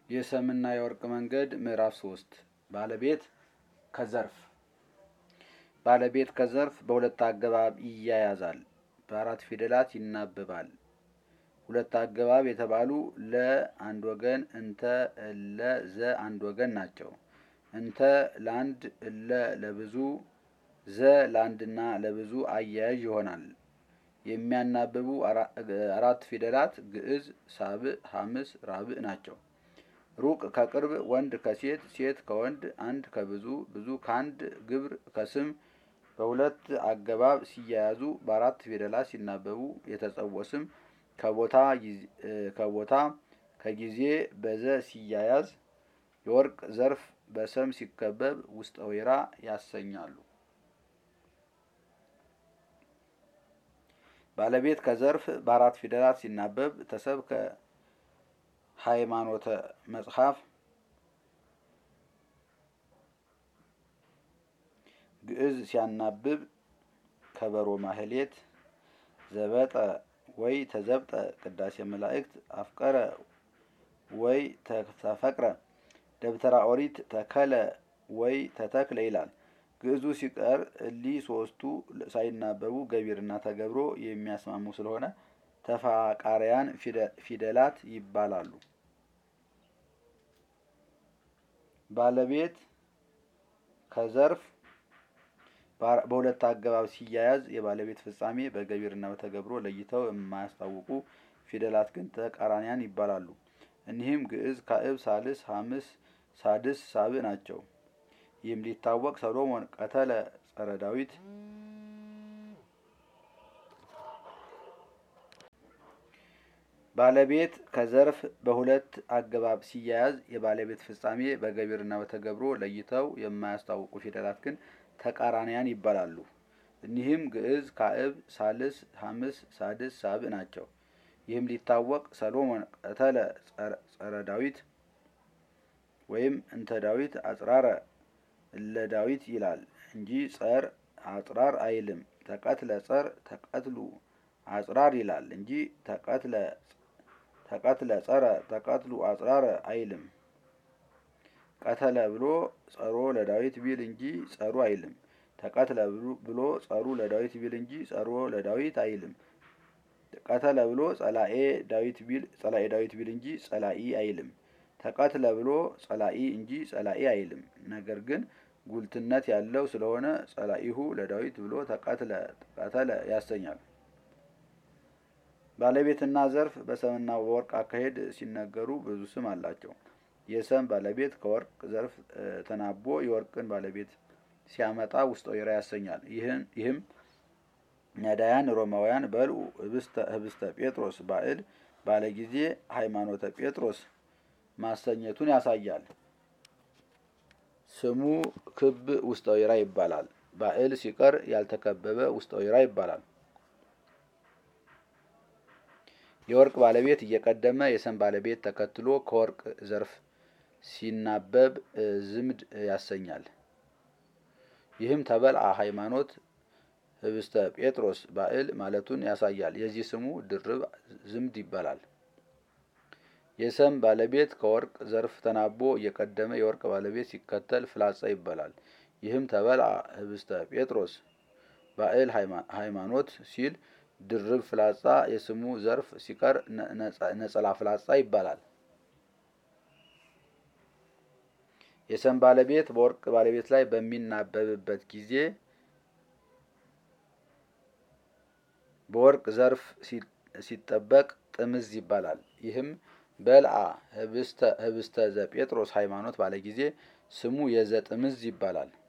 የሰምና የወርቅ መንገድ ምዕራፍ ሶስት ባለቤት ከዘርፍ ባለቤት ከዘርፍ በሁለት አገባብ ይያያዛል። በአራት ፊደላት ይናበባል። ሁለት አገባብ የተባሉ ለ አንድ ወገን፣ እንተ፣ እለ፣ ዘ አንድ ወገን ናቸው። እንተ ለአንድ፣ እለ ለብዙ፣ ዘ ለአንድና ለብዙ አያያዥ ይሆናል። የሚያናብቡ አራት ፊደላት ግዕዝ፣ ሳብዕ፣ ሐምስ፣ ራብዕ ናቸው። ሩቅ ከቅርብ፣ ወንድ ከሴት፣ ሴት ከወንድ፣ አንድ ከብዙ፣ ብዙ ከአንድ፣ ግብር ከስም በሁለት አገባብ ሲያያዙ በአራት ፊደላት ሲናበቡ የተጸውዖ ስም ከቦታ ከቦታ ከጊዜ በዘ ሲያያዝ የወርቅ ዘርፍ በሰም ሲከበብ ውስጠ ወይራ ያሰኛሉ። ባለቤት ከዘርፍ በአራት ፊደላት ሲናበብ ተሰብከ ሃይማኖተ መጽሐፍ ግዕዝ ሲያናብብ ከበሮ ማህሌት ዘበጠ ወይ ተዘብጠ ቅዳሴ መላእክት አፍቀረ ወይ ተፈቅረ ደብተራ ኦሪት ተከለ ወይ ተተክለ ይላል። ግዕዙ ሲቀር እሊ ሶስቱ ሳይናበቡ ገቢርና ተገብሮ የሚያስማሙ ስለሆነ ተፋቃሪያን ፊደላት ይባላሉ። ባለቤት ከዘርፍ በሁለት አገባብ ሲያያዝ የባለቤት ፍጻሜ በገቢርና በተገብሮ ለይተው የማያስታውቁ ፊደላት ግን ተቃራኒያን ይባላሉ። እኒህም ግዕዝ፣ ካዕብ፣ ሳልስ፣ ሐምስ፣ ሳድስ፣ ሳብዕ ናቸው። ይህም ሊታወቅ ሰሎሞን ቀተለ ጸረ ዳዊት ባለቤት ከዘርፍ በሁለት አገባብ ሲያያዝ የባለቤት ፍጻሜ በገቢርና በተገብሮ ለይተው የማያስታውቁ ፊደላት ግን ተቃራኒያን ይባላሉ። እኒህም ግዕዝ፣ ካዕብ፣ ሳልስ፣ ሐምስ፣ ሳድስ፣ ሳብዕ ናቸው። ይህም ሊታወቅ ሰሎሞን ቀተለ ጸረ ዳዊት ወይም እንተ ዳዊት አጽራረ እለ ዳዊት ይላል እንጂ ጸር አጽራር አይልም። ተቀትለ ጸር ተቀትሉ አጽራር ይላል እንጂ ተቀትለ ተቀትለ ጸረ ተቀትሉ አጽራረ አይልም። ቀተለ ብሎ ጸሮ ለዳዊት ቢል እንጂ ጸሩ አይልም። ተቀትለ ብሎ ጸሩ ለዳዊት ቢል እንጂ ጸሮ ለዳዊት አይልም። ቀተለ ብሎ ጸላኤ ዳዊት ቢል ጸላኤ ዳዊት ቢል እንጂ ጸላኢ አይልም። ተቀትለ ብሎ ጸላኢ እንጂ ጸላኢ አይልም። ነገር ግን ጉልትነት ያለው ስለሆነ ጸላኢሁ ለዳዊት ብሎ ተቀትለ ቀተለ ያሰኛል። ባለቤትና ዘርፍ በሰምና በወርቅ አካሄድ ሲነገሩ ብዙ ስም አላቸው። የሰም ባለቤት ከወርቅ ዘርፍ ተናቦ የወርቅን ባለቤት ሲያመጣ ውስጠ ወይራ ያሰኛል። ይህም ነዳያን ሮማውያን በልዑ ህብስተ ጴጥሮስ ባዕል ባለ ጊዜ ሃይማኖተ ጴጥሮስ ማሰኘቱን ያሳያል። ስሙ ክብ ውስጠ ወይራ ይባላል። ባዕል ሲቀር ያልተከበበ ውስጠ ወይራ ይባላል። የወርቅ ባለቤት እየቀደመ የሰም ባለቤት ተከትሎ ከወርቅ ዘርፍ ሲናበብ ዝምድ ያሰኛል። ይህም ተበልአ ሃይማኖት ህብስተ ጴጥሮስ ባዕል ማለቱን ያሳያል። የዚህ ስሙ ድርብ ዝምድ ይባላል። የሰም ባለቤት ከወርቅ ዘርፍ ተናቦ እየቀደመ የወርቅ ባለቤት ሲከተል ፍላጻ ይባላል። ይህም ተበልአ ህብስተ ጴጥሮስ ባዕል ሃይማኖት ሲል ድርብ ፍላጻ የስሙ ዘርፍ ሲቀር ነጸላ ፍላጻ ይባላል። የሰም ባለቤት በወርቅ ባለቤት ላይ በሚናበብበት ጊዜ በወርቅ ዘርፍ ሲጠበቅ ጥምዝ ይባላል። ይህም በልአ ህብስተ ዘጴጥሮስ ሃይማኖት ባለ ጊዜ ስሙ የዘጥምዝ ይባላል።